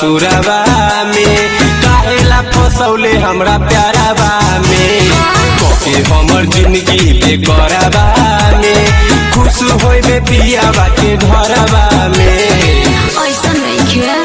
ससुरबा में काहेला फसौले हमरा प्यारबा में कके हमर जिंदगी बेकरबा में खुश होइबे पियाबा के घरबा में ऐसा नइखे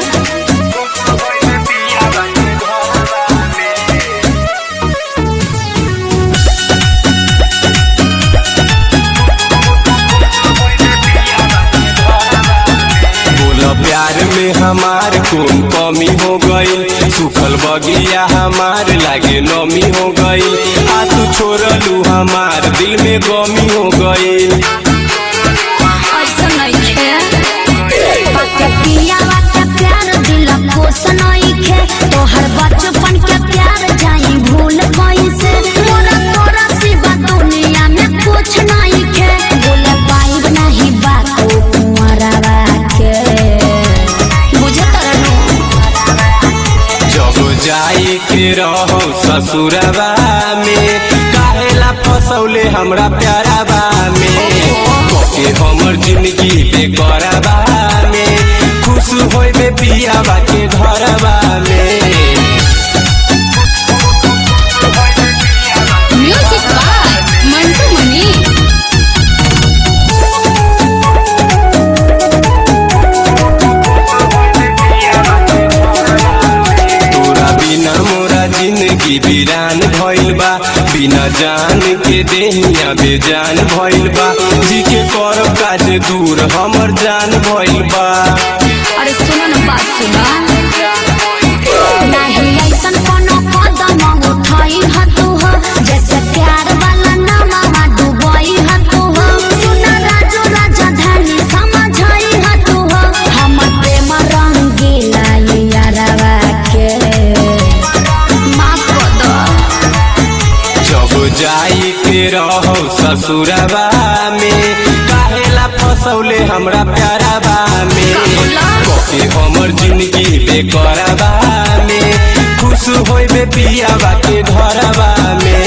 बोला प्यार में हमार कौन कमी हो गई सुखल बगिया हमार लागे नमी हो गई आ तू छोड़लू हमार दिल में गमी हो गई ऐसा नइखे बाके पिया बाके प्यार दिल खुश नइखे तोहर बचपन के प्यार जाई भूल कैसे मोरा तोरा सिवा दुनिया में कुछ नइखे भूल पाइब नहीं बात कुंवरवा के बुझत रहनु जब जाई के रहो ससुरबा में काहेला फसौले हमरा प्यारबा में कके हमर जिंदगी बेकरबा में खुश होइबे पियाबा के घरबा में म्यूजिक बाय मंटू मनी तोरा बिना मोरा जिंदगी वीरान भइल बा बिना जान के देहिया बेजान भइल बा जी के कर काज दूर हमर जान भइल बा अरे सुनो ना बात सुना नहीं ऐसन कोनो कदम उठाई ह तू हो जैसे प्यार वाला नामा डुबई ह तू हो सुना राजू राजधानी समझाई ह तू हो हमर प्रेम रंगीला ये यारवा के माफ कर दो जब जाई के रहो ससुरबा में काहेला फसौले हमरा प्यारबा में कके हमर जिंदगी बेकरबा में खुश होइबे पियाबा के घरबा में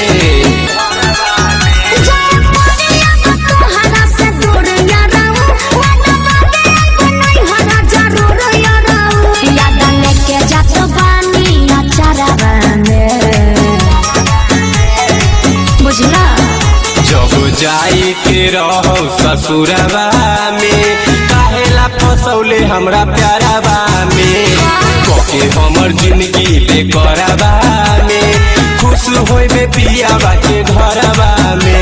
जाए पड़िया तो तोहरा से दूर याराऊ वादा बाटे को नहीं होना जरूर याराऊ याद लेके जात बानी अचारवा में बुझला जब जाई के रहो ससुरबा में काहेला फसौले हमरा प्यारबा में कके हमर जिंदगी बेकरबा में खुश होइबे पियाबा के घरबा में